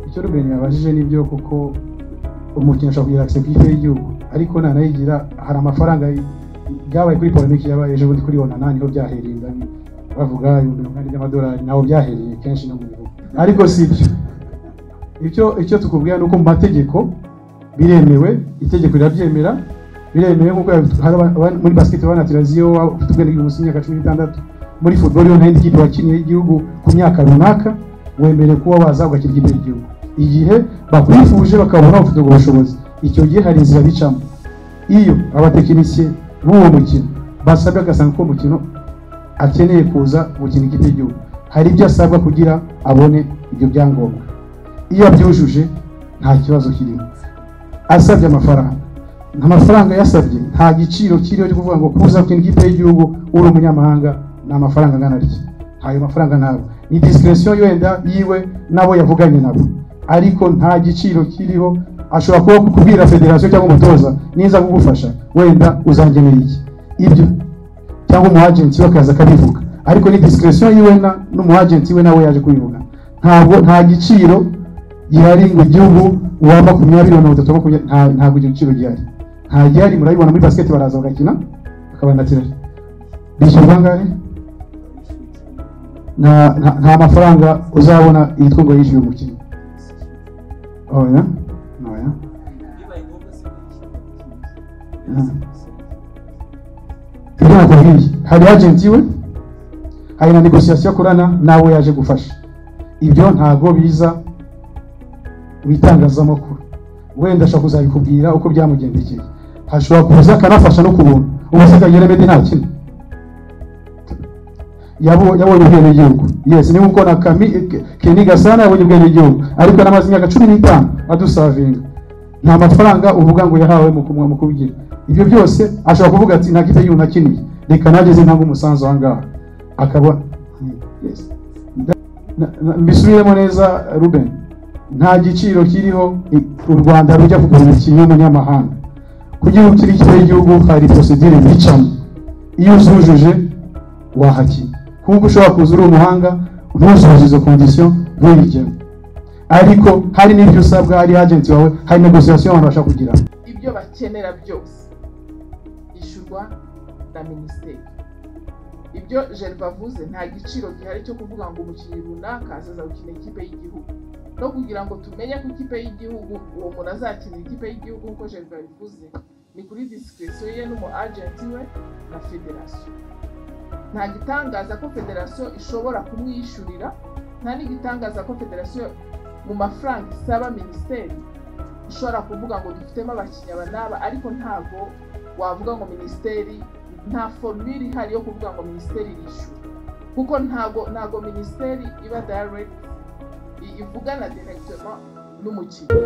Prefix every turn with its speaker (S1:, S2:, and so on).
S1: icyo rubeni yabajije nibyo kuko umukinnyi ashobora kugira akisiyo ku ikipe y'igihugu ariko ntanayigira hari amafaranga byabaye kuri polemiki yabaye ejo bundi kuri onana niho byahereye ndani bavuga ibihumbi mirongo ine by'amadolari ntabwo byahereye kenshi no mu bihugu ariko si ibyo icyo icyo tukubwira ni uko mu mategeko biremewe itegeko rirabyemera biremewe nk'uko muri basiketi banatiraziyo ufite ubwenegihugu busa imyaka cumi n'itandatu muri futuboro iyo ntayindi kipe wakiniye y'igihugu ku myaka runaka wemerewe kuba waza ugakina ikipe y'igihugu igihe bakwifuje bakabona ufite ubwo bushobozi icyo gihe hari inzira bicamo iyo abatekinisiye b'uwo mukino basabwe agasanga ko umukino akeneye kuza gukina ikipe y'igihugu hari ibyo asabwa kugira abone ibyo byangombwa iyo abyujuje nta kibazo kirimo asabye amafaranga amafaranga yasabye nta giciro kiriho cyo kuvuga ngo kuza gukina ikipe y'igihugu uri umunyamahanga ni amafaranga angana atya ayo mafaranga ntabwo ni disikiresiyo yenda yiwe n'abo yavuganye nabo ariko nta giciro kiriho ashobora kuba kubwira federasiyo cyangwa umutoza niza kugufasha wenda uzangenera iki ibyo cyangwa umu agenti we akaza akabivuga ariko ni disikiresiyo yiwe n'umu agenti we nawe yaje kubivuga ntabwo nta giciro gihari ngo igihugu uwamba makumyabiri na mirongo itatu ntabwo icyo giciro gihari nta gihari murabibona muri basiketi baraza bagakina bakabanatira bishyura bangahe nta mafaranga uzabona yitwa ngo yishyure umukino oya oya ibyo nakubwiye hari agenti we hari na negosiyasiyo akorana nawe yaje gufasha ibyo ntabwo biza mu itangazamakuru wenda ashobora kuzabikubwira uko byamugendekeye hashobora kuza akanafasha no kubuntu ubusika yeremedi nta kimwe yabonye ubwenegihugu yes ni nkuko na keni gasana yabonye ubwenegihugu ariko namaze imyaka cumi n'itanu adusavinga nta mafaranga uvuga ngo yahawe mu kubigira ibyo byose ashobora kuvuga ati nta kipe y'umuntu akiniye reka nageze ntabwo umusanzu aha ngaha akaba mbisubiremo neza ruben nta giciro kiriho u rwanda rujya kugura umukinnyi w'umunyamahanga kugira ngo ukire ikipe y'igihugu hari porosidire bicamo iyo uzujuje wahakina kuko ushobora kuza uri umuhanga ntuzuzuze izo kondisiyo ntuyigemo ariko hari n'ibyo usabwa hari agenti wawe hari negosiyasiyo abantu bashaka kugira
S2: ibyo bakenera byose ishyurwa na minisiteri ibyo jerva avuze nta giciro gihari cyo kuvuga ngo umukinnyi runaka azaza gukina ikipe y'igihugu no kugira ngo tumenye ko ikipe y'igihugu uwo muntu azakinira ikipe y'igihugu nk'uko jerva yabivuze ni kuri disikirisiyo ye n'umu agenti we na federasiyo nta gitangaza ko federasiyo ishobora kumwishyurira nta n'igitangaza ko federasiyo mu mafaranga isaba minisiteri ishobora kuvuga ngo dufitemo abakinnyi aba n'aba ariko ntabwo wavuga ngo minisiteri nta forumire ihari yo kuvuga ngo minisiteri yishyura kuko ntabwo ntabwo minisiteri iba dayareti ivugana direkitoma n'umukino